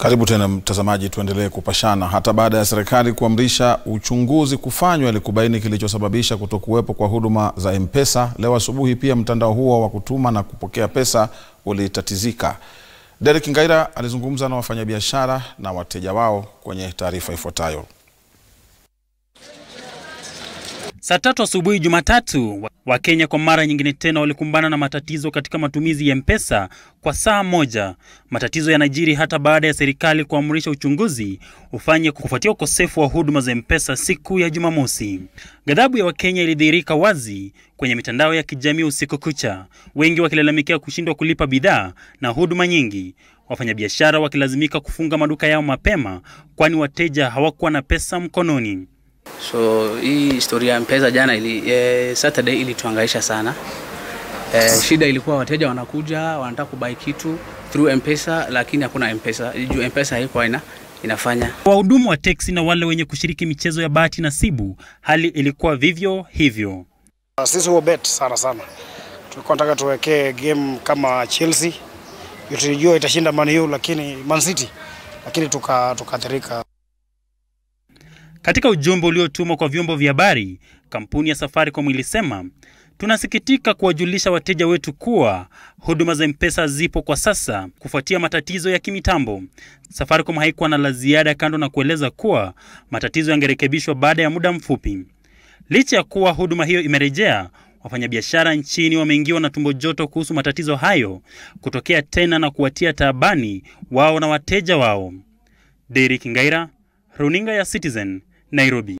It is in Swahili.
Karibu tena mtazamaji, tuendelee kupashana. Hata baada ya serikali kuamrisha uchunguzi kufanywa ili kubaini kilichosababisha kutokuwepo kwa huduma za M-Pesa, leo asubuhi pia mtandao huo wa kutuma na kupokea pesa ulitatizika. Derek Ngaira alizungumza na wafanyabiashara na wateja wao kwenye taarifa ifuatayo. Saa tatu asubuhi Jumatatu, Wakenya kwa mara nyingine tena walikumbana na matatizo katika matumizi ya M-Pesa kwa saa moja. Matatizo yanajiri hata baada ya serikali kuamrisha uchunguzi ufanye kufuatia ukosefu wa huduma za M-Pesa siku ya Jumamosi. Ghadhabu ya Wakenya ilidhihirika wazi kwenye mitandao ya kijamii usiku kucha, wengi wakilalamikia kushindwa kulipa bidhaa na huduma nyingi, wafanyabiashara wakilazimika kufunga maduka yao mapema kwani wateja hawakuwa na pesa mkononi. So hii historia ya M-Pesa jana ili, eh, Saturday ilituhangaisha sana. Eh, shida ilikuwa wateja wanakuja wanataka kubai kitu through M-Pesa lakini hakuna M-Pesa. Juu M-Pesa haikuwa ina inafanya. Wahudumu wa teksi na wale wenye kushiriki michezo ya bahati nasibu, hali ilikuwa vivyo hivyo. Sisi huo bet sana sana, tulikuwa nataka tuwekee game kama Chelsea, tulijua itashinda Man U lakini Man City, lakini tukaathirika tuka katika ujumbe uliotumwa kwa vyombo vya habari, kampuni ya Safaricom ilisema tunasikitika kuwajulisha wateja wetu kuwa huduma za M-Pesa zipo kwa sasa kufuatia matatizo ya kimitambo. Safaricom haikuwa na la ziada kando na kueleza kuwa matatizo yangerekebishwa baada ya muda mfupi. Licha ya kuwa huduma hiyo imerejea, wafanyabiashara nchini wameingiwa na tumbo joto kuhusu matatizo hayo kutokea tena na kuwatia taabani wao na wateja wao. Derek Ngaira, Runinga ya Citizen, Nairobi.